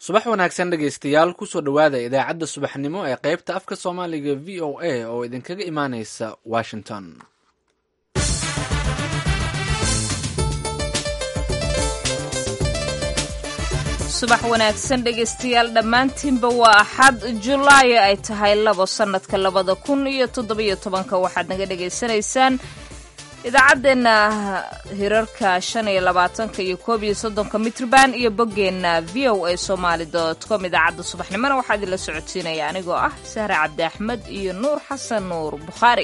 subax wanaagsan dhegaystayaal kusoo dhowaada idaacadda subaxnimo ee qaybta afka soomaaliga v o a oo idinkaga imaaneysa washington subax wanaagsan dhegaystayaal dhammaantiinba waa axad julaayo ay tahay labo sannadka labada kun iyo toddobiyo tobanka waxaad naga dhagaysanaysaan idaacaddeenna hirarka shan iyo labaatanka iyo koob iyo soddonka mitrban iyo boggeenna v o a somaali dot com idaacadda subaxnimona waxaa idinla socodsiinaya anigoo ah sahre cabdi axmed iyo nuur xasan nuur bukhaari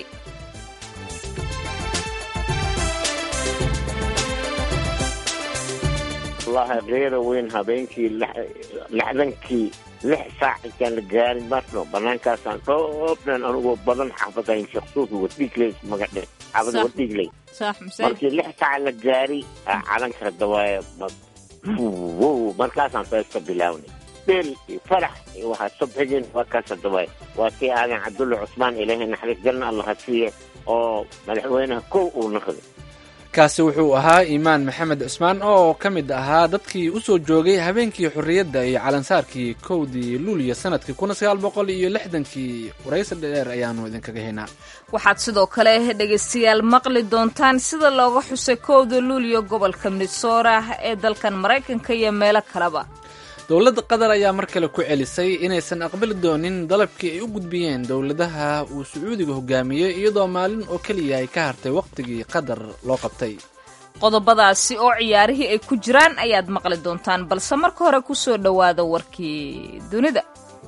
wallahi reera weyn habeenkii lixdankii lix saac intaan la gaarin marno banaankaasaan dhoobnan anigoo badan xaafadayn sheeksuufi wadhiigley magadhe xaafada wadhiigley markii lix saac la gaari calanka dawaaya markaasaan feesta bilawnay dheel iyo farax iyo waxaa subxigin waa kaasa dawaaya waa kii aadan cabdulla cusmaan ilaahay naxariis galna allaha siiye oo madaxweynaha kow uu naqday kaasi wuxuu ahaa iimaan maxamed cusmaan oo ka mid ahaa dadkii u soo joogay habeenkii xorriyadda iyo calansaarkii kowdii luuliya sanadkii kuna sagaal boqol iyo lixdankii waraysi dheer ayaanu idinkaga haynaa waxaad sidoo kale dhegaystayaal maqli doontaan sida looga xusay kowda luuliya gobolka minnesora ee dalkan maraykanka iyo meelo kaleba dowladda qatar ayaa mar kale ku celisay inaysan aqbali doonin dalabkii ay u gudbiyeen dowladaha uu sacuudiga hogaamiyey iyadoo maalin oo keliya ay ka hartay wakhtigii qatar loo qabtay qodobadaasi oo ciyaarihii ay ku jiraan ayaad maqli doontaan balse marka hore ku soo dhowaada warkii dunida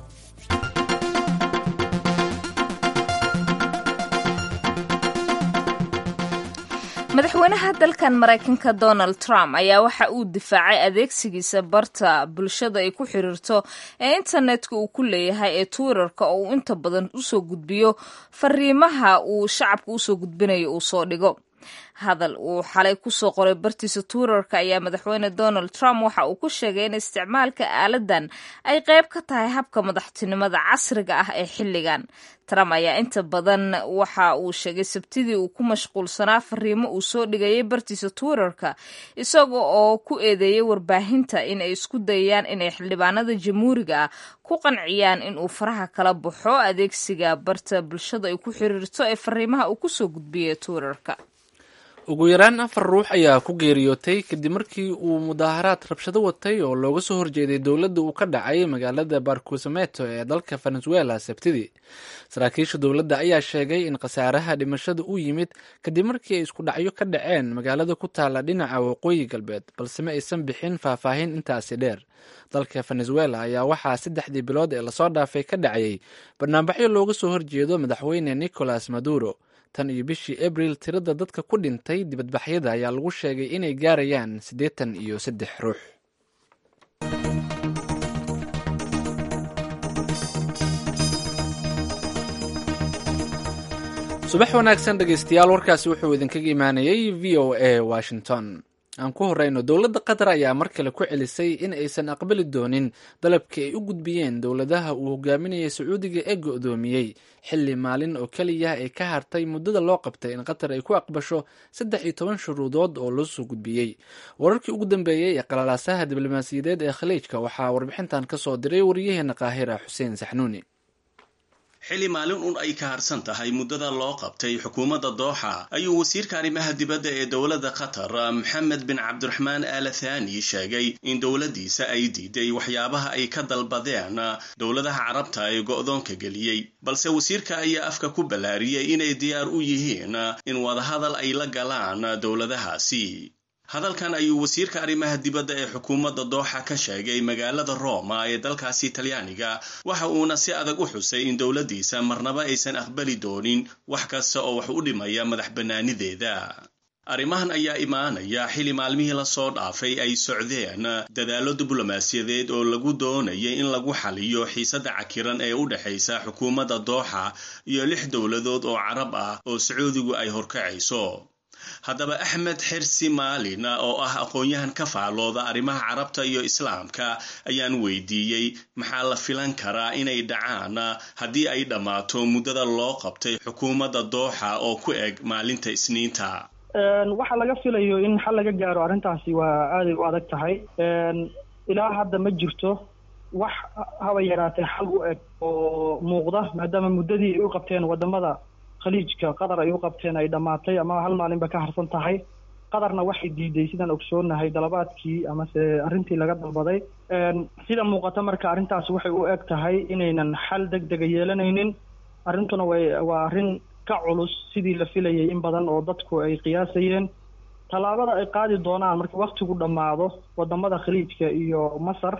madaxweynaha dalkan maraykanka donald trump ayaa waxa uu difaacay adeegsigiisa barta bulshada ay ku xiriirto ee internetka uu ku leeyahay ee twitterka oo uu inta badan usoo gudbiyo fariimaha uu shacabka usoo gudbinayo uu soo dhigo hadal uu xalay kusoo qoray bartiisa twitterka ayaa madaxweyne donald trump waxa uu ku sheegay in isticmaalka aaladan ay qayb ka tahay habka madaxtinimada casriga ah ee xilligan trump ayaa inta badan waxa uu sheegay sabtidii uu ku mashquulsanaa fariimo uu soo dhigayay bartiisa twitterka isaga oo ku eedeeyay warbaahinta in ay isku dayayaan inay xildhibaanada jamhuuriga ah ku qanciyaan in uu faraha kala baxo adeegsiga barta bulshada ay ku xiriirto ee fariimaha uu kusoo gudbiyay twitterka ugu yaraan afar ruux ayaa ku geeriyootay kadib markii uu mudaaharaad rabshado watay oo looga soo horjeeday dowladda uu ka dhacay magaalada barqusimeto ee dalka venezuela sabtidii saraakiisha dowladda ayaa sheegay in khasaaraha dhimashada u yimid kadib markii ay isku dhacyo ka dhaceen magaalada ku taala dhinaca waqooyi galbeed balse ma aysan bixin faahfaahin intaasi dheer dalka venezuela ayaa waxaa saddexdii bilood ee lasoo dhaafay ka dhacayay barnaamijyo looga soo horjeedo madaxweyne nicolas maduro tan iyo bishii abril tirada dadka ku dhintay dibadbaxyada ayaa lagu sheegay inay gaarayaan siddeetan iyo saddex ruux subax wanaagsan dhegaystayaal warkaasi wuxuu idinkaga imaanayay v o a washington aan ku horeyno dowladda qatar ayaa mar kale ku celisay in aysan aqbali doonin dalabkii ay u gudbiyeen dowladaha uu hogaaminayay sacuudiga ee go-doomiyey xilli maalin oo keliya ay ka hartay muddada loo qabtay in qatar ay ku aqbasho saddex iyo toban shuruudood oo loo soo gudbiyey wararkii ugu dambeeyey ee qalalaasaha diblomaasiyadeed ee khaliijka waxaa warbixintan ka soo diray wariyaheena qaahira xuseen saxnuuni xilli maalin un ay ka harsan tahay muddada loo qabtay xukuumadda dooxa ayuu wasiirka arrimaha dibadda ee dowladda qatar maxamed bin cabdiraxmaan aala thani sheegay in dowladdiisa ay diiday waxyaabaha ay ka dalbadeen dowladaha carabta ee go'doonka geliyey balse wasiirka ayaa afka ku ballaariyey inay diyaar u yihiin in wadahadal ay la galaan dowladahaasi hadalkan ayuu wasiirka arrimaha dibadda ee xukuumadda dooxa ka sheegay magaalada roma ee dalkaasi talyaaniga waxa uuna si adag u xusay in dowladdiisa marnaba aysan aqbali doonin wax kasta oo wax u dhimaya madax bannaanideeda arrimahan ayaa imaanaya xilli maalmihii lasoo dhaafay ay socdeen dadaallo diblomaasiyadeed oo lagu doonayay in lagu xaliyo xiisadda cakiran ee u dhexaysa xukuumadda dooxa iyo lix dowladood oo carab ah oo sacuudigu ay horkacayso haddaba axmed xirsi maalin oo ah aqoon-yahan ka faalooda arrimaha carabta iyo islaamka ayaan weydiiyey maxaa la filan karaa inay dhacaan haddii ay dhammaato muddada loo qabtay xukuumadda dooxa oo ku eg maalinta isniinta waxa laga filayo in xal laga gaaro arrintaasi waa aaday u adag tahay ilaa hadda ma jirto wax haba yaraatee xal u eg oo muuqda maadaama muddadii ay u qabteen wadamada khaliijka qatar ay u qabteen ay dhammaatay ama hal maalinba ka harsan tahay qatarna waxay diiday sidaan ogsoonahay dalabaadkii amase arrintii laga dalbaday sida muuqata marka arrintaas waxay u eg tahay inaynan xal deg dega yeelanaynin arrintuna way waa arrin ka culus sidii la filayay in badan oo dadku ay qiyaasayeen tallaabada ay qaadi doonaan marka waktigu dhammaado wadamada khaliijka iyo masar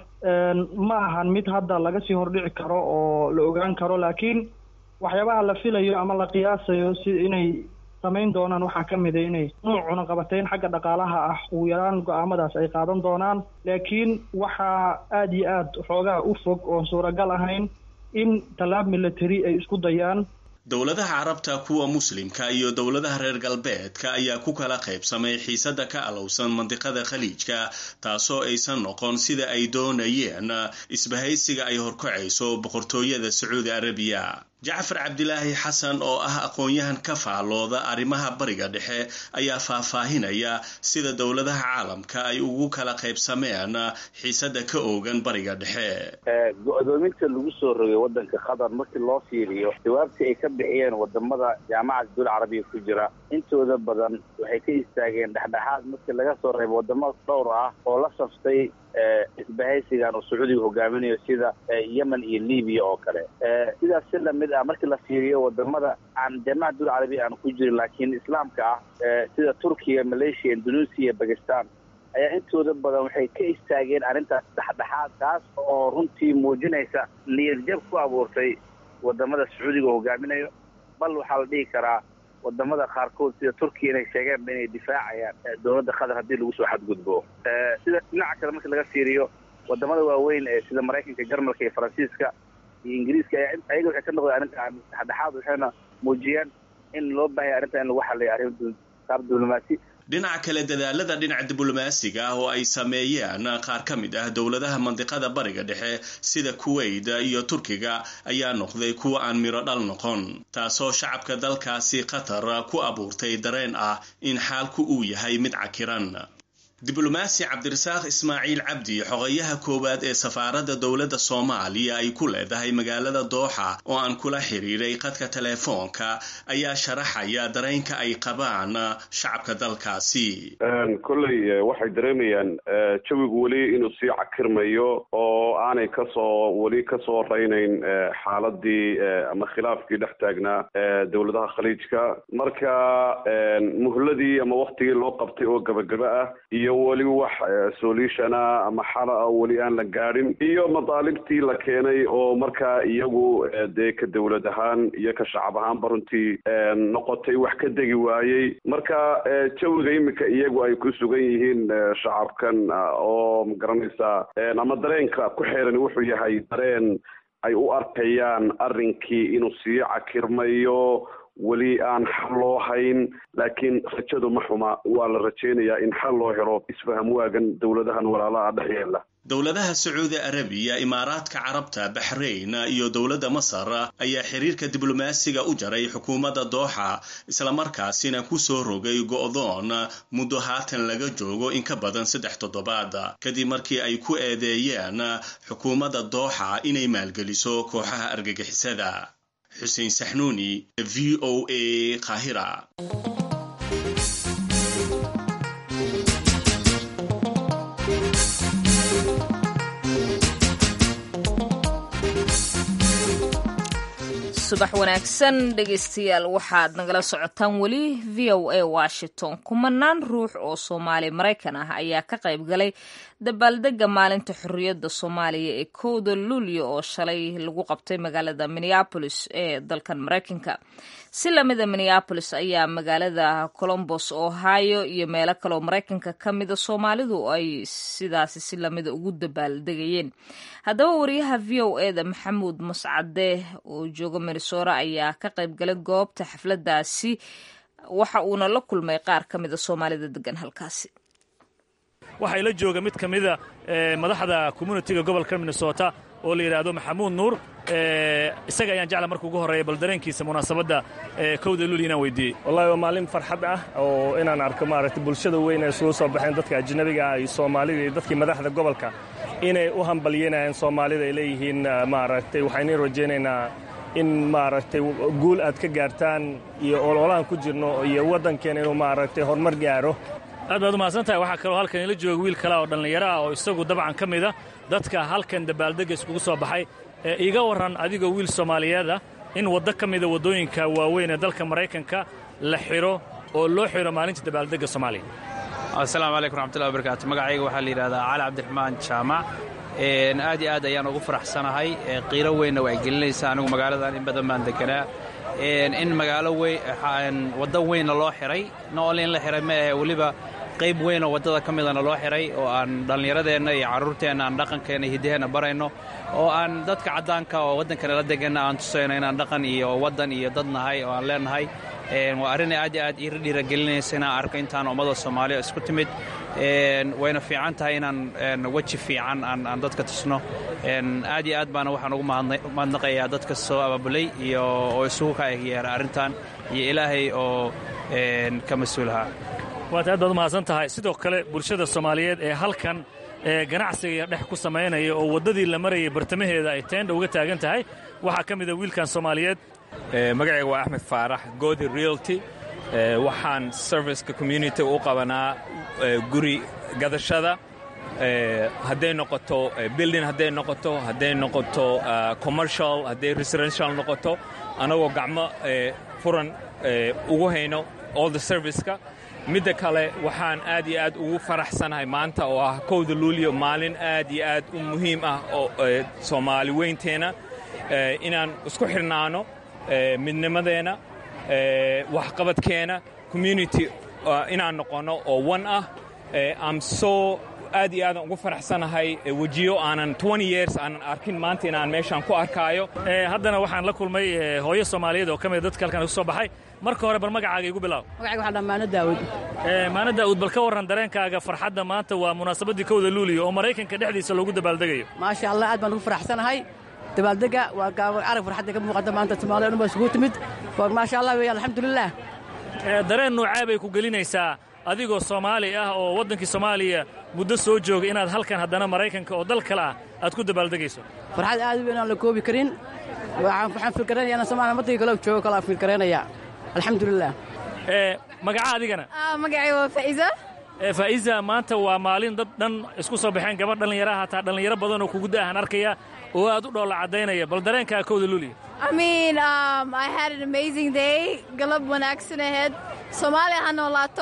ma ahan mid hadda laga sii hordhici karo oo la ogaan karo laakiin waxyaabaha la filayo ama la qiyaasayo si inay samayn doonaan waxaa ka mid a inay nuuc cunaqabateyn xagga dhaqaalaha ah ugu yaraan go-aamadaas ay qaadan doonaan laakiin waxaa aada iyo aada xoogaa u fog oon suuragal ahayn in tallaab military ay isku dayaan dowladaha carabta kuwa muslimka iyo dowladaha reer galbeedka ayaa ku kala qaybsamay xiisada ka alowsan mandiqada khaliijka taasoo aysan noqon sida ay doonayeen isbahaysiga ay horkacayso boqortooyada sacuudi arabiya jacfar cabdilaahi xasan oo ah aqoon-yahan ka faallooda arrimaha bariga dhexe ayaa faahfaahinaya sida dowladaha caalamka ay ugu kala qaybsameen xiisada ka oogan bariga dhexe go-doominta lagu soo rogay waddanka qatar markii loo fiiriyo jawaabtii ay ka bixiyeen wadamada jaamacada dowla carabiya ku jira intooda badan waxay ka istaageen dhexdhexaad markii laga soo reebo wadamo dhowr ah oo la saftay isbahaysigan oo sacuudiga hogaaminayo sida yemen iyo libiya oo kale sidaas si lamid ah markii la fiiriyo wadamada aan jaamacada dowla carabiya aan ku jirin laakiin islaamka ah sida turkiya malaysia indonesia iyo bakistan ayaa intooda badan waxay ka istaageen arrintaas dhexdhexaad taas oo runtii muujinaysa niyadjab ku abuurtay wadamada sacuudiga hogaaminayo bal waxaa la dhihi karaa wadamada qaarkood sida turkiya inay sheegeenba inay difaacayaan dowladda qatar haddii lagu soo xadgudbo sida dhinaca kale marka laga fiiriyo wadamada waaweyn ee sida maraykanka jarmalka iyo faransiiska iyo ingiriiska ayaa ayaga waxay ka noqdeen arrinta dhexdhexaad waxayna muujiyeen in loo baahaya arrinta in lagu xaliyo arrin qaab diblomaasi dhinaca kale dadaalada dhinaca diblomaasiga ah oo ay sameeyeen qaar ka mid ah dowladaha mandiqada bariga dhexe sida kuwait iyo turkiga ayaa noqday kuwa aan miro dhal noqon taasoo shacabka dalkaasi qatar ku abuurtay dareen ah in xaalku uu yahay mid cakiran diblomaasi cabdirasaaq ismaaciil cabdi xogayaha koowaad ee safaaradda dowladda soomaaliya ay ku leedahay magaalada dooxa oo aan kula xiriiray qadka teleefoonka ayaa sharaxaya dareenka ay qabaan shacabka dalkaasi kolley waxay dareemayaan jawigu weli inuu sii cakirmayo oo aanay kasoo weli kasoo raynayn xaaladii ama khilaafkii dhex taagnaa dowladaha khaliijka marka muhladii ama waktigii loo qabtay oo gabagaba ah iyo weli wax solutiona ama xala ah weli aan la gaadhin iyo madaalibtii la keenay oo markaa iyagu dee ka dowlad ahaan iyo ka shacab ahaanba runtii noqotay wax ka degi waayey marka jawiga iminka iyagu ay ku sugan yihiin shacabkan oo magaranaysaa ama dareenka ku xeeran wuxuu yahay dareen ay u arkayaan arrinkii inuu sii cakirmayo weli aan xal loo hayn laakiin rajadu ma xuma waa la rajaynayaa in xal loo helo isfaham waagan dowladahan walaalaha dhex yeela dowladaha sacuudi arabiya imaaraadka carabta baxrayn iyo dowladda masar ayaa xiriirka diblomaasiga u jaray xukuumadda dooxa islamarkaasina ku soo rogay go'doon muddo haatan laga joogo in ka badan saddex toddobaad kadib markii ay ku eedeeyeen xukuumadda dooxa inay maalgeliso kooxaha argagixisada xuseen saxnuuni v o a qaahira subax wanaagsan dhegaystayaal waxaad nagala socotaan weli v o a washington kumanaan ruux oo soomaali maraykan ah ayaa ka qayb galay dabaaldega maalinta xorriyadda soomaaliya ee kowda luulyo oo shalay lagu qabtay magaalada minneabolis ee dalkan maraykanka si lamida minneabolis ayaa magaalada colombos ohio iyo meelo kaleoo maraykanka ka mida soomaalidu ay sidaasi si lamida ugu dabaaldegayeen haddaba wariyaha v o e da maxamuud mascade oo jooga minnesora ayaa ka qayb galay goobta xafladaasi waxa uuna la kulmay qaar ka mida soomaalida degan halkaasi waxaa ila jooga mid ka mida madaxda communitiga gobolka minnesota oo la yidhaahdo maxamuud nuur isaga ayaan jecla marka ugu horreeya bal dareenkiisa munaasabadda kowda luuli inaan weydiiyey wallahi waa maalin farxad ah oo inaan arko maaragtay bulshada weyn ee isugu soo baxeen dadka ajnabiga ah iyo soomaalida iyo dadkii madaxda gobolka inay u hambalyanayaan soomaalida ay leeyihiin maaragtay waxaynu rajaynaynaa in maaragtay guul aad ka gaartaan iyo ololahan ku jirno iyo waddankeena inuu maaragtay horumar gaaro aad baad umahadsan tahay waxaa kaloo halkan ila jooga wiil kale oo dhallinyaro ah oo isagu dabcan ka mida dadka halkan dabaaldegga iskugu soo baxay ee iga warran adigoo wiil soomaaliyeed ah in waddo ka mida waddooyinka waaweyn ee dalka maraykanka la xidho oo loo xidho maalinta dabaaldegga soomaaliya asalaamu calaykum raxmatullahi wabarakaatu magacayga waxaa la yidhahdaa cali cabdiraxmaan jaamac aad iyo aad ayaan ugu faraxsanahay qiiro weynna waa gelinaysa anigu magaaladan in badan baan deganaa in magaalo waddo weynna loo xihay nool in la xihay ma ahe weliba qayb weyn oo waddada ka midana loo xihay oo aan dhallinyaradeenna iyo carruurteenna aan dhaqankeenna iyo hiddaheenna barayno oo aan dadka caddaanka oo waddankana la deganna aan tusayno inaan dhaqan iyo waddan iyo dad nahay oo aan leenahay waa arrin aad iyo aad ii dhiiragelinaysa inaan arko intaan ummada soomaaliya isku timid wayna fiican tahay inaan weji fiican aan dadka tusno aad iyo aad baana waxaan ugu mahadnaqayaa dadka soo abaabulay iyo oo isugu ka yeera arrintan iyo ilaahay oo ka mas-uulahaa waad aad baad u mahadsan tahay sidoo kale bulshada soomaaliyeed ee halkan ee ganacsiga dhex ku samaynaya oo waddadii la marayay bartamaheeda ay teendha uga taagan tahay waxaa ka mida wiilkan soomaaliyeed magacayga waa axmed faarax godi realty waxaan serviceka community u qabanaa guri gadashada hadday noqoto building hadday noqoto hadday noqoto commercial hadday residential noqoto anagoo gacmo furan ugu hayno all the serviceka midda kale waxaan aad iyo aad ugu faraxsanahay maanta oo ah kowda luuliyo maalin aad iyo aad u muhiim ah oo soomaali weynteenna inaan isku xidhnaano midnimadeenna waxqabadkeenna community inaan noqonno oo one ah am so aad iyo aadan ugu faraxsanahay wejiyo aanan years aanan arkin maanta inaan meeshaan ku arkaayo haddana waxaan la kulmay hooyo soomaaliyeed oo ka mida dadka halkan isu soo baxay marka hore bal magacaaga igu bilaab magacayga waxaa maano daawud maano daawud bal ka warran dareenkaaga farxadda maanta waa munaasabaddii kowda luuliyo oo maraykanka dhexdiisa loogu dabaaldegayo maasha allah aad baan ugu faraxsanahay dabaaldega waa arag farxadda ka muuqata maanta soomaaliya dhan baa isugu timid maasha allah weeyaan alxamdulilah dareen noocaa bay ku gelinaysaa adigoo soomaali ah oo waddankii soomaaliya muddo soo jooga inaad halkan haddana maraykanka oo dal kale ah aad ku dabaaldegayso farxad aad u weyn aan la koobi karin waxaan fikranaya inaan soomaaliya waddankii kale joogo kale aan fikranaya alxamdulilah magaca adigana magacay waa faa'iisa faa'iisa maanta waa maalin dad dhan isku soo baxeen gabadh dhallinyaraha hataa dhallinyaro badan oo kugu da'ahan arkaya oo aad u dhoolla caddaynaya bal dareenkaa kowda luuliya I mean, um, I had an amazing day. Galab wanaagsan ahead. Soomaaliya ha noolaato.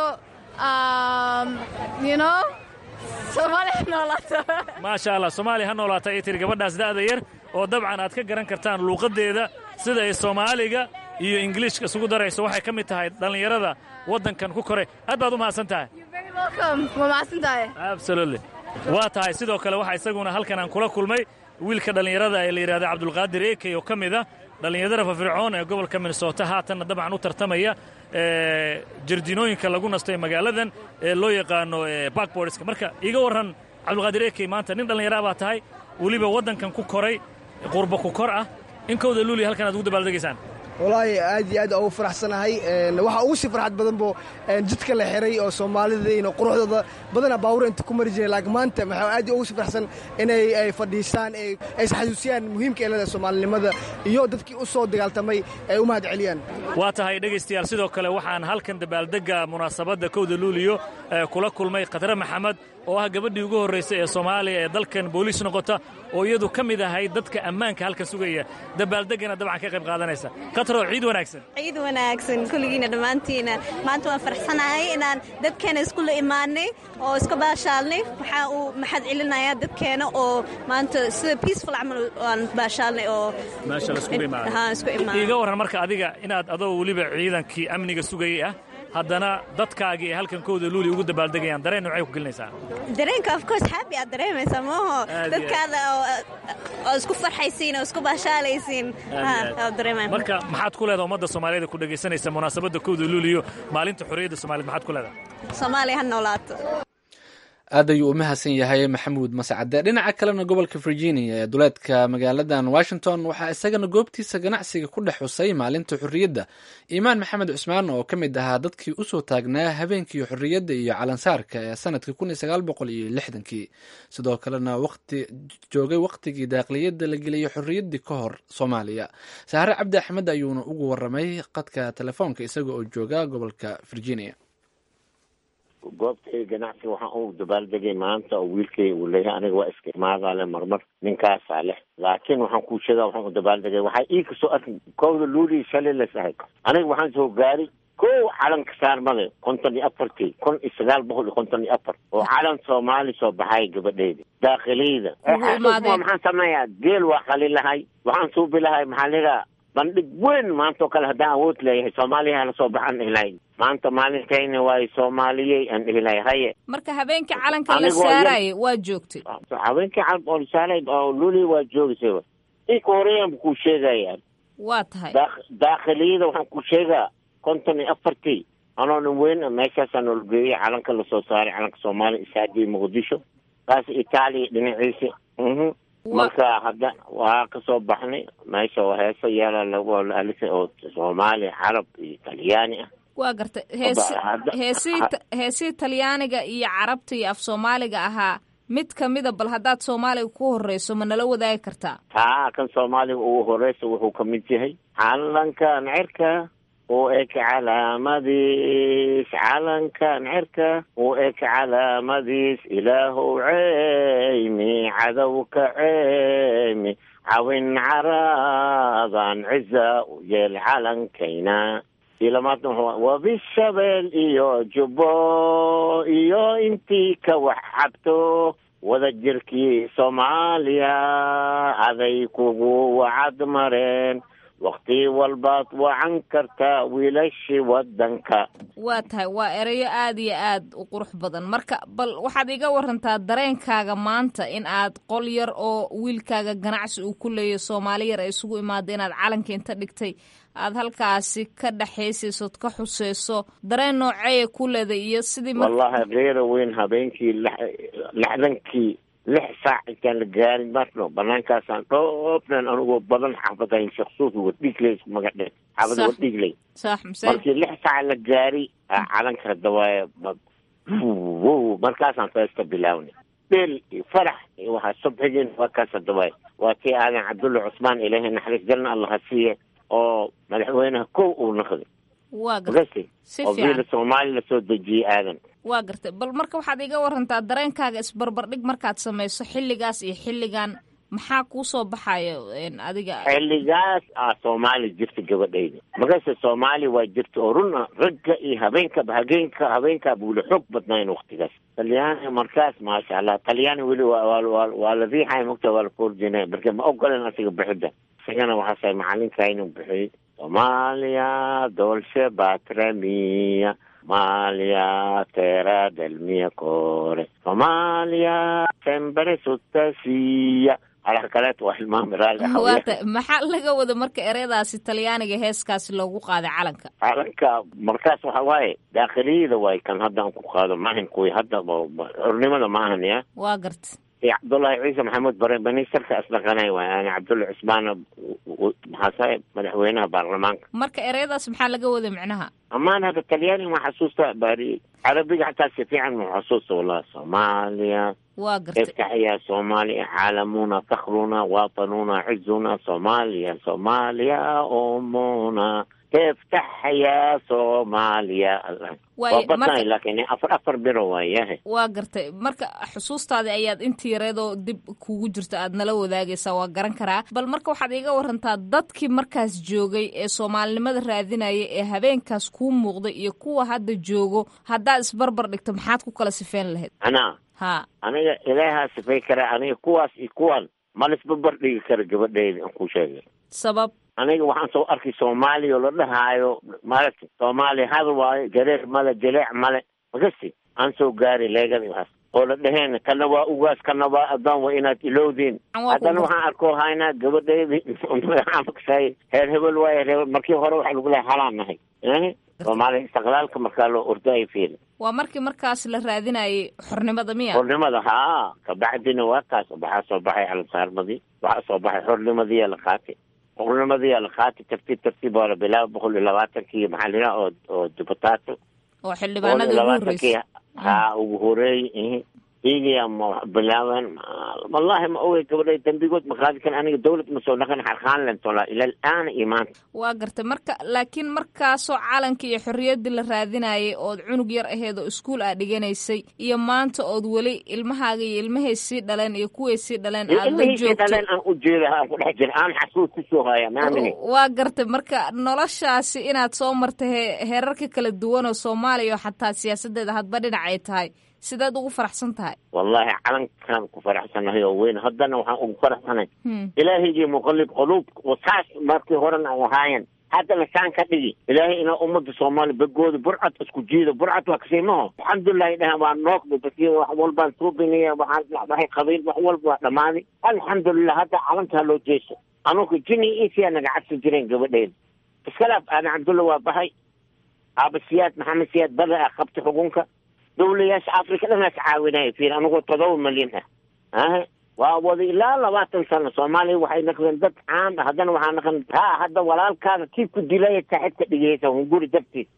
Um, you know? Soomaaliya ha noolaato. maasha allah soomaaliya ha noolaata ay tiri gabadhaas da'da yar oo dabcan aad ka garan kartaan luuqaddeeda sida ay soomaaliga iyo ingiliishka isugu darayso waxay ka mid tahay dhallinyarada waddankan ku koray aad baad u mahadsan tahay Welcome. Waa mahadsan tahay. absolutely waa tahay sidoo kale waxaa isaguna halkan aan kula kulmay wiilka dhallinyarada ee la yidhahda cabdulqaadir ekey oo ka mid ah dhallinyarada firfircoon ee gobolka minnesota haatanna dabcan u tartamaya jardiinooyinka lagu nasto ee magaaladan ee loo yaqaano bakborska marka iiga warran cabdulqaadir ekey maanta nin dhallinyara baa tahay weliba waddankan ku koray qurba ku kor ah in kowda luuliya halkan aad ugu dabaaldegaysaan walaahi aad iyo aad ugu faraxsanahay waxaa ugu sii farxad badan bo jidka la xiray oo soomaalidayna quruxdooda badana baawura inta ku mari jiray laakiin maanta waxaa aad ugu sii farxsan inay ay fadhiistaan ay isxasuusiyaan muhiimka ee leedahay soomaalinimada iyo dadkii u soo dagaaltamay ay u mahad celiyaan waa tahay dhegaystayaal sidoo kale waxaan halkan dabaaldegga munaasabadda kowda luuliyo kula kulmay khadre maxamed oo ah gabadhii ugu horraysay ee soomaaliya ee dalkan booliis noqota oo iyadu ka mid ahayd dadka ammaanka halkan sugaya dabaaldeggana dabcan ka qayb qaadanaysa katro ciid wanaagsan ciid wanaagsan kulligiina dhammaantiina maanta waan farxsanahay inaan dadkeena iskula imaanay oo iska baashaalnay waxaa uu maxad celinayaa dadkeena oo maanta sida peaceful camal aan baashaalnay oo iiga warran marka adiga inaad adoo weliba ciidankii amniga sugayay ah haddana dadkaagii ay halkan kowda luuli ugu dabaaldegayaan dareen noocay ku gelinaysaa dareenka of course happy aad dareemaysaa maaho dadkaada oo isku farxaysiin oo isku baashaalaysiin dareemaya marka maxaad ku leedaha ummadda soomaaliyeed ku dhegaysanaysa munaasabadda kowda luuliyo maalinta xorriyadda soomaaliyed maxaad ku leedahay soomaaliya ha noolaato aad ayuu u mahadsan yahay maxamuud mascade dhinaca kalena gobolka virginia ee duleedka magaaladan washington waxaa isagana goobtiisa ganacsiga ku dhex xusay maalinta xorriyadda iimaan maxamed cusmaan oo ka mid ahaa dadkii usoo taagnaa habeenkii xorriyadda iyo calansaarka ee sanadkii kun iyo sagaal boqol iyo lixdankii sidoo kalena waqti joogay waqtigii daaqliyadda la geliyey xorriyaddii ka hor soomaaliya saare cabdi axmed ayuuna ugu waramay qadka telefoonka isaga oo jooga gobolka virginia goobtay ganacsi waxaan u dabaaldegay maanta oo wiilkay uu leeyahay aniga waa iska imaadaa le marmar ninkaasaa leh laakiin waxaan kuu sheegaa waxaan u dabaaldegay waxaa ii kasoo arki kowda luulii shalay las ahay aniga waxaan soo gaari kow calanka saarmade konton iyo afartii kun iyo sagaal boqol iyo konton iyo afar oo calan soomaali soo baxay gabadheyda daakiliyda maxaan sameeyaa geel waa qali lahay waxaan suubi lahay maxaa ligaa bandhig weyn maanta oo kale haddaan awood leeyahay soomaaliya hala soo baxaan dhihilahay maanta maalintayna waay soomaaliyey aan dhihilahay haye marka habeenkii calanka la saaraaye waa joogtay habeenkii calanka oo la saaray oo luli waa joogaysaba inka horeeyaan bu kuu sheegaya waa tahay daakhiliyada waxaan ku sheegaa konton iyo afartii anoo nin weyn meeshaasaa noola geeyay calanka lasoo saaray calanka soomaaliya isaadii muqdisho kaas itaaliya dhinaciisa marka hadda waa kasoo baxnay meesha oo heeso yeela lagu alisa oo soomaaliya carab iyo talyaani ah waa gartay heesi heesii heesihii talyaaniga iyo carabta iyo af soomaaliga ahaa mid kamida bal haddaad soomaaliga ku horeyso ma nala wadaagi kartaa haa kan soomaaliga ugu horeysa wuxuu kamid yahay calankan cirka u eg calaamadiis calankan cirka u eg calaamadiis ilaahow ceymi cadowka ceymi cawin caraadan ciza u yeel calankayna ilamaadna wabishabeel iyo jubbo iyo intii ka wax cabto wada jirkii soomaaliya aday kugu wacad mareen wakti walbaad wacan kartaa wiilashii wadanka waa tahay waa erayo aada iyo aad u qurux badan marka bal waxaad iga warantaa dareenkaaga maanta in aad qol yar oo wiilkaaga ganacsi uu ku leeyahy soomaali yar ay isugu imaada inaad calanka inta dhigtay aad halkaasi ka dhexaysaysood ka xuseyso dareen nooceeya ku leeday iyo sidii wallahi keera weyn habeenkii lixdankii lix saac intaan la gaarin marno banaankaasaan dhoobnan anigoo badan xaafadayn sheksuus wadhiigley magadhe xaafada wadhiigley markii lix saac la gaari calanka dawaaya wow markaasaan feesta bilaawna dheel iyo farax iyo waxaa subxigeen waa kaasa dawaaya waa tii aadan cabdulla cusmaan ilaahay naxariis jalna allah ha siiye oo madaxweynaha kow uu naqday waa gartay si oo biila soomaali lasoo dejiyey aadan waa gartay bal marka waxaad iga warantaa dareenkaaga isbarbardhig markaad samayso xilligaas iyo xilligan maxaa kuu soo baxayo adiga xilligaas aa soomaali jirta gabadhayda markaase soomaali waa jirta oo runa ragga iyo habeenkaba habeenka habeenkaa buula xoog badnayn waktigaas talyaani markaas maasha allah talyaani weli waa la riixay mogta waa la foorjinay marka ma ogolen asiga bixidda isagana waxaasay macalinka inuu bixiyey soomaaliya dolce batramiya Somalia, terra del mio cuore. Somalia, sempre suttasia. alaha kaleet waa hilmaami raalli waata maxaa laga wada marka ereyadaasi talyaaniga heeskaasi loogu qaaday calanka calanka markaas waxa waaye daakhiliyada waay kan hadda aan ku qaado maahan kuwi hadda xornimada maahan ya waa garta iyo cabdullaahi ciise maxamuud bare ministarka asdhaqanay waay yani cabdulla cusmaan maxaase madaxweynaha baarlamaanka marka ereyadaas maxaa laga wada micnaha amaan hadda talyaaniga ma xasuusta bari carabiga xataa si fiican ma xasuusta wallahi soomaaliya waa gartay افتح يا صوماليا عالمنا فخرنا وطننا عزنا صوماليا صوماليا أمنا افتح يا صوماليا Waaye, marka- laakiin afar afar biro waayahe waa gartay marka xusuustaadii ayaad intii yareedoo dib kugu jirta aad nala wadaagaysaa waa garan karaa bal marka waxaad iga warantaa dadkii markaas joogay ee soomaalinimada raadinaya ee habeenkaas kuu muuqday iyo kuwa hadda joogo haddaad isbarbar dhigto maxaad ku kala sifeyn lahayd anaa ha aniga ilaahaa sifay karaa aniga kuwaas iyo kuwan ma laisbabar dhigi kara gabadheyda aan ku sheegay sabab aniga waxaan soo arkay soomaaliya oo la dhahaayo maaragta soomaaliya hadal waayo jareer male jaleec male makasti aan soo gaari leegada iyo waxaas oo la dhaheen kana waa ugaas kana waa adoon waa inaad ilowdiin Waa haddana kugu- waxaan arkoo haynaa gabadheedi magacaamaksay heer hebel waaye reer markii hore waxaa lagu lehay halaan nahay Eh? soomaaliya istiqlaalka markaa loo ordayo fiil waa markii markaas la raadinayay xornimada miya xornimada haa kabacdina waa kaas waxaa soo baxay calansaarmadii waxaa soo baxay xornimadiyaa la qaatay xornimadiyaa la qaatay tartiib tartiib waa la bilaaba boqol iyo labaatankii maxaa la yidhaha oo oo dibutaato oo xildhibaanadii ugu labaatankii horreysay haa ugu horeeyey iyagiyaa ma bilaaban wallahi ma ogey gabadhay dambigood ma qaadi kan aniga dawlad ma soo dhaqan xarqaan len tolaa ila alaana iyo maanta waa gartay marka laakiin markaasoo calankii iyo xorriyaddii la raadinayay ood cunug yar aheed oo iskuul aad dhiganaysay iyo maanta ood weli ilmahaaga iyo ilmahay sii dhaleen iyo kuway sii dhaleen aad la ilmihiisii joogto dhaleen aan u jeeda aan ku dhex jira aan xasuus kusoo haya maamini waa gartay marka noloshaasi inaad soo martay he- heerarka kala duwan oo soomaaliya oo xataa siyaasadeeda hadba dhinac ay tahay sidaad ugu faraxsan tahay wallahi calankaan ku faraxsanahay oo weyn haddana waxaan ugu faraxsanay Hmm. ilaahigii muqallib quluub wasaas markii horena ay ahaayeen haddana saan ka dhigi ilaahay inaa ummadda soomaaliya begooda burcad isku jiido burcad waa kasiimaho alxamdulilahi dhahan waa noogda basi wax walbaan suubinaya waxaan dhacdahay qabiil wax walba waa dhammaaday alxamdulilah hadda calankaa loo jeeso anugu jini isiyaa naga cabsi jireen gabadheeda iskalaaf aadan cabdulla waa baxay aaba siyaad maxamed siyaad bada ah qabta xukunka dowlayaasha afrika dhanaas caawinaya fiir anigoo todoba malyan ah aha waa wada ilaa labaatan sano soomaaliya waxay naqdeen dad caan ah haddana waxaa naqan ha hadda walaalkaada kii ku dilaya saaxibka dhigaysa hunguri dartiis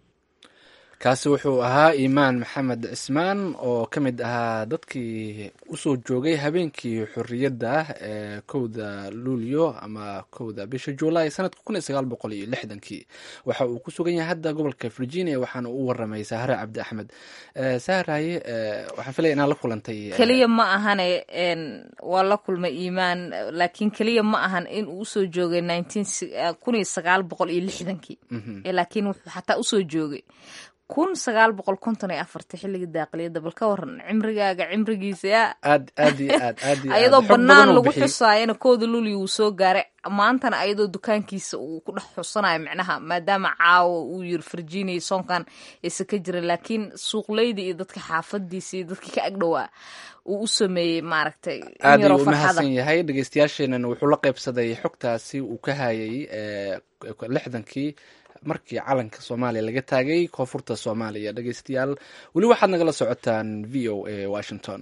kaasi wuxuu ahaa iimaan maxamed cismaan oo ka mid ahaa dadkii usoo joogay habeenkii xorriyadda ah ee kowda luulyo ama kowda bisha juulaay sanadka kun iyo sagaal boqol iyo lixdankii waxa uu ku sugan yahay hadda gobolka virginia waxaana u waramay sahre cabdi axmed Eh, sahraye eh, waxaan filaya inaad la kulantay eh, keliya ma ahane n waa la kulmay iimaan laakiin keliya ma ahan in uu usoo joogay nineteen kun iyo sagaal boqol iyo lixdankii Mhm. Eh, laakiin wuxuu xataa usoo joogay kun sagaal boqol konton iyo afartii xilligii daaqiliyadda bal ka waran cimrigaaga cimrigiisa yaa aad aad iyo aad aad iyo aad ayadoo xog badan bannaan uu lagu bixiyey. xusaayana kooda luli wuu soo gaaray maantana ayadoo dukaankiisa uu ku dhex xusanayo micnaha maadaama caawa uu yiri virginia soonkan aysan ka jirin laakiin suuqleyda iyo dadka xaafadiisa iyo dadka ka agdhowaa uu u sameeyey maaragtay in aad yaroo ayuu u farxada mahadsan yahay dhegeystayaasheenana wuxuu la qaybsaday xogtaasi uu ka hayay eh, lixdankii markii calanka soomaaliya laga taagay koonfurta soomaaliya dhegeystayaal weli waxaad nagala socotaan v o a washington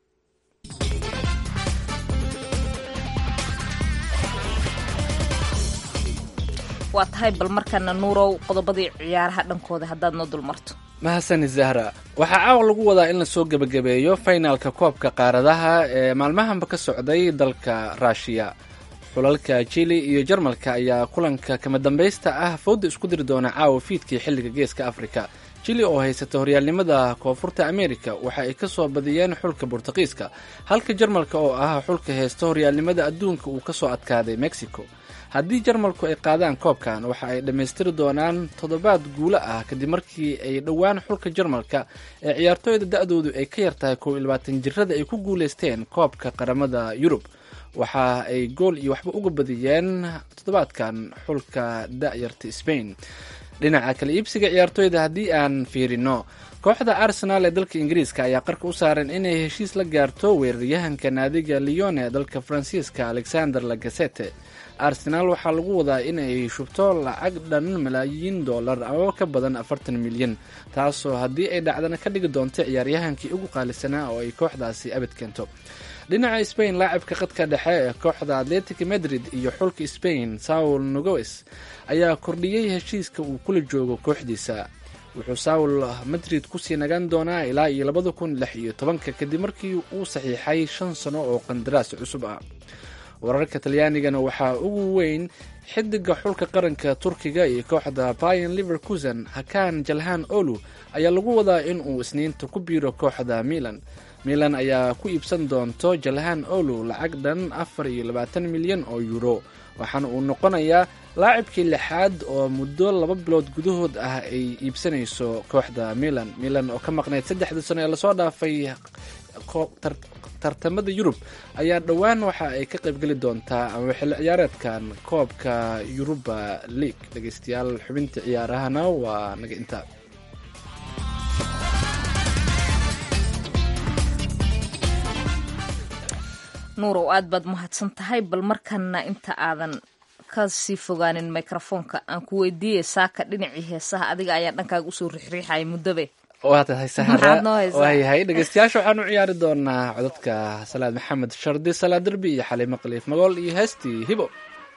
waa tahay bal markana nuurow qodobadii ciyaaraha dhankooda haddaad noo dulmarto mahasani zahra waxaa caawa lagu wadaa in lasoo gebagabeeyo finalka koobka qaaradaha ee maalmahanba ka socday dalka ruushiya xulalka jili iyo jarmalka ayaa kulanka kama dambaysta ah fowda isku diri doona caawa fiidkii xilliga geeska afrika jili oo haysata horyaalnimada koonfurta amerika waxa ay ka soo badiyeen xulka bortuqiiska halka jarmalka oo ah xulka haysta horyaalnimada adduunka uu kasoo adkaaday mexico haddii jarmalku ay qaadaan koobkan waxa ay dhammaystiri doonaan toddobaad guulo ah kadib markii ay dhowaan xulka jarmalka ee ciyaartooyda da-doodu ay ka yartahay kow iyo labaatan jirada ay ku guuleysteen koobka qaramada yurub waxa ay gool iyo waxba uga badiyeen toddobaadkan xulka da-yarta spain dhinaca kale iibsiga ciyaartooyda haddii aan fiirino kooxda arsenal ee dalka ingiriiska ayaa qarka u saaran inay heshiis la gaarto weeraryahanka naadiga leon ee dalka faransiiska alexander lagasete arsenaal waxaa lagu wadaa inay shubto lacag dhan malaayiin dollar ama ka badan afartan milyan taasoo haddii ay dhacdana ka dhigi doonto ciyaaryahankii ugu qaalisanaa oo ay kooxdaasi abad keento dhinaca spain laacibka khadka dhexe ee kooxda atletic madrid iyo xulka spain saul nogoes ayaa kordhiyey heshiiska uu kula joogo kooxdiisa wuxuu saul madrid kusii nagaan doonaa ilaa iyo labada kun lix iyo tobanka kadib markii uu saxiixay shan sano oo qandaraas cusub ah wararka talyaanigana waxaa ugu weyn xidiga xulka qaranka turkiga iyo kooxda bayan liverkusen hakan jalhan olu ayaa lagu wadaa in uu isniinta ku biiro kooxda milan milan ayaa ku iibsan doonto jalhan olu lacag dhan afar iyo labaatan milyan oo euro waxaana uu noqonayaa laacibkii lixaad oo muddo laba bilood gudahood ah ay iibsanayso kooxda milan milan oo ka maqnayd saddexdii sano ee lasoo dhaafay tartamada yurub ayaa dhowaan waxa ay ka qaybgeli doontaa ama xilli ciyaareedkan koobka yuruba league dhegeystayaal xubinta ciyaarahana waa naga intaa nuurow aad baad mahadsan tahay bal markana inta aadan ka sii fogaanin microfoonka aan ku weydiiyey saaka dhinacii heesaha adiga ayaa dhankaaga usoo rixriixaya muddobe waa tahay Maxaad sahara noo haysaa? waayahay dhegeystayaasha waxaan u ciyaari doonaa codadka salaad maxamed shardi salaad derbi iyo xaliimo khaliif magool iyo heestii hibo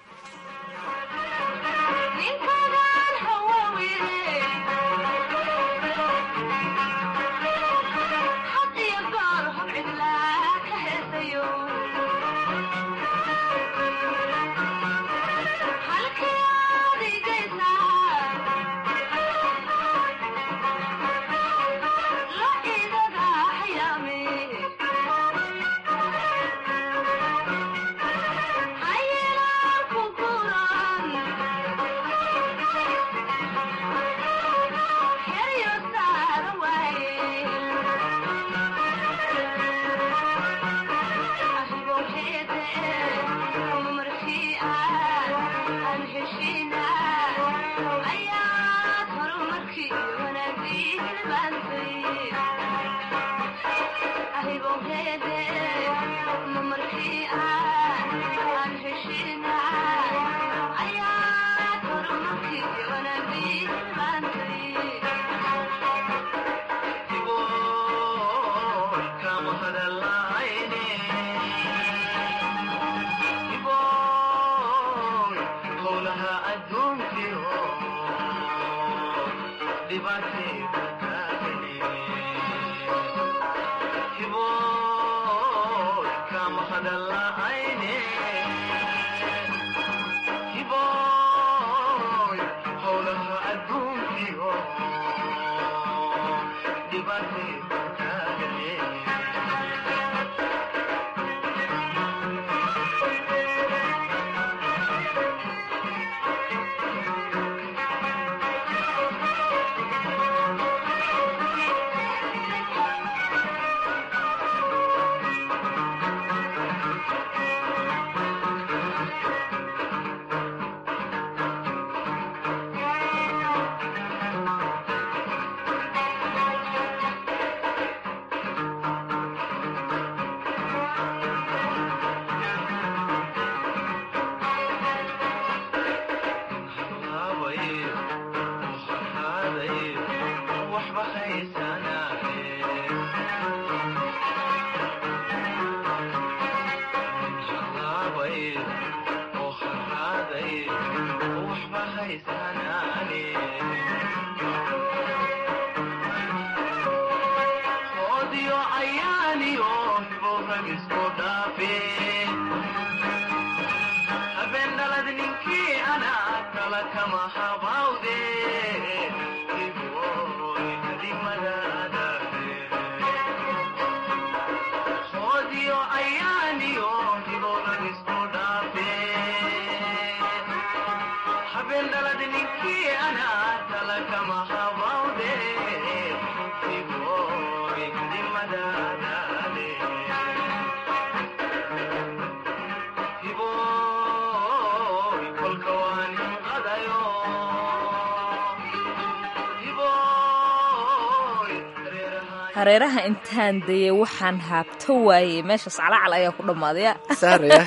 hareeraha intaan dayay waxaan haabto waayey meeshaas calacal ayaa ku dhammaadaya saaraya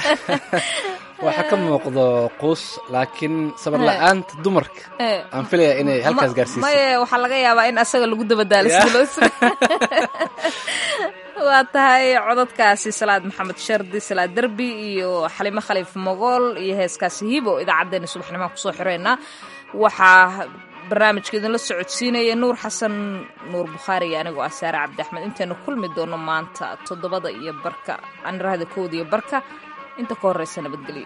waxaa ka muuqdo quus laakiin sabar la-aanta dumarka aan filaya inay halkaas gaarsiisay maye waxaa laga yaabaa in asaga lagu dabadaalo sida loo waa tahay codadkaasi salaad maxamed shardi salaad derbi iyo xalimo khaliif mogool iyo heeskaasi hibo idaacaddeenna subaxnimaan kusoo xireynaa waxaa barnaamijka idinla socodsiinaya nuur xasan nuur bukhaari iyo anigoo ah saare cabdi axmed intaynu kulmi doono maanta toddobada iyo barka anirahda kowda iyo barka inta ka horreysa nabadgelyo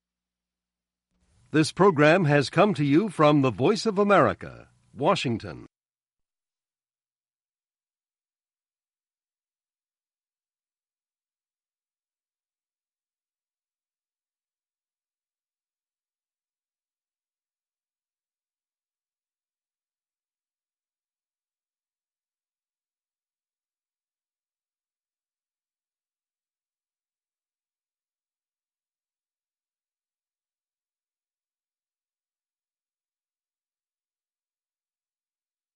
This program has come to you from the Voice of America, Washington.